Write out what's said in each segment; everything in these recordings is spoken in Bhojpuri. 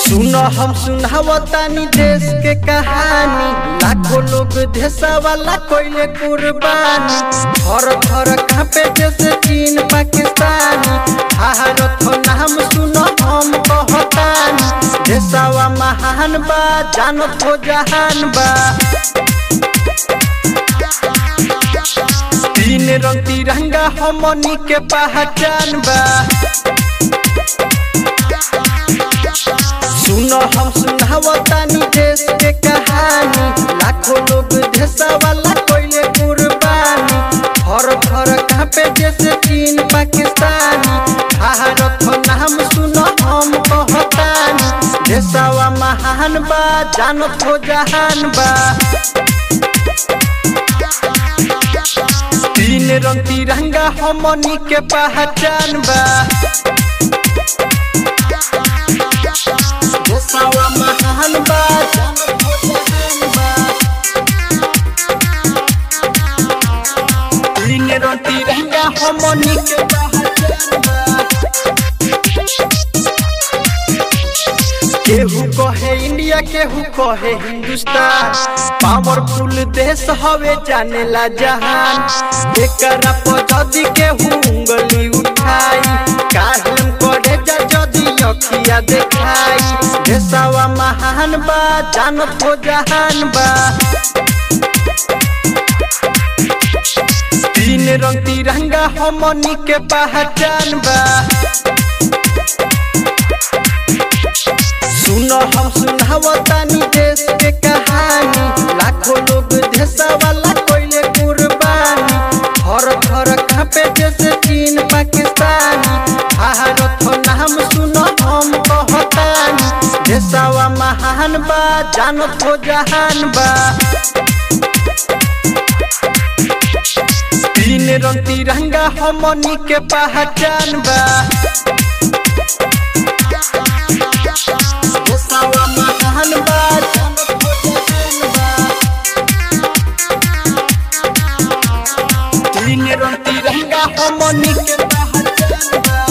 सुन हम सुनावतानी देश के कहानी लाखों लोग देशा वाला कोइले कुर्बानी थर थर कांपे जैसे चीन पाकिस्तानी भारत हो नाम सुन हम कहतानी देशवा महान बा जानत हो जहान बा तीन रंग तिरंगा हमनी के पहचान बा सुनो हम सुनावतानी देश के कहानी लाखों लोग देशा वाला कोइले कुर्बानी हर घर कांपे जैसे चीन पाकिस्तानी भारत हो नाम सुनो हम कहतानी देशवा महान बा जानत हो जहान बा तीन रंग तिरंगा हमनी के पहचान बा देशवा महान बा जानत हो जहान बा तीन रंग तिरंगा हमनी के पहचान बा केहू कहे इंडिया केहू कहे हिंदुस्तान पावरफुल देश हवे जानेला जहान एकरा पर जदी केहू उंगली उठाई काहम करे जा जदी अखिया देखाई देशवा महान बा जानत हो जहान बा तीन रंग तिरंगा हमनी के पहचान बा सुनो हम सुनावतानी देश के कहानी लाखों लोग देशा वाला कोइले कुर्बानी हर घर कांपे जैसे चीन पाकिस्तानी भारत हो नाम सुनो हम कहतानी देशवा महान बा जानत हो जहान बा तीन रंग तिरंगा हमनी के पहचान बा देशवा महान बा जानत हो जहान बा तीन रंग तिरंगा हमनी के पहचान बा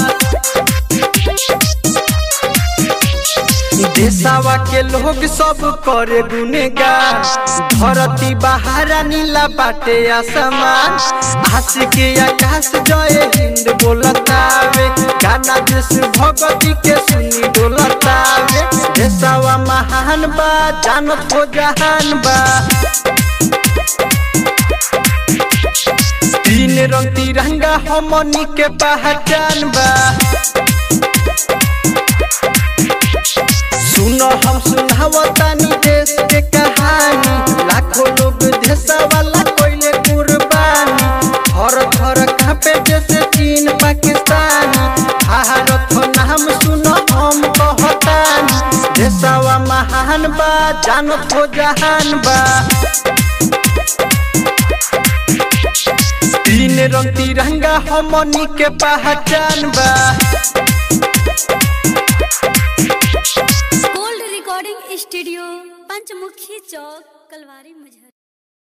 देशवा के लोग सब करे गुनेगान धरती बहारा नीला बाटे आसमान आशिक आकाश जय हिंद बोलतावे गाना देश भगती के सुनी डोलतावे देशवा महान बा जानत हो जहान बा तीन रंग तिरंगा हमनी के पहचान बा सुनो हम सुनावतानी देश के कहानी लाखों लोग देशा वाला कोइले कुर्बानी हर घर कांपे जैसे चीन पाकिस्तानी भारत हो नाम सुनो हम कहतानी देशवा महान बा जानत हो जहान बा तीन रंग तिरंगा हमनी के पहचान बा gold recording studio Panchmukhi Chowk Kalwari मुजहर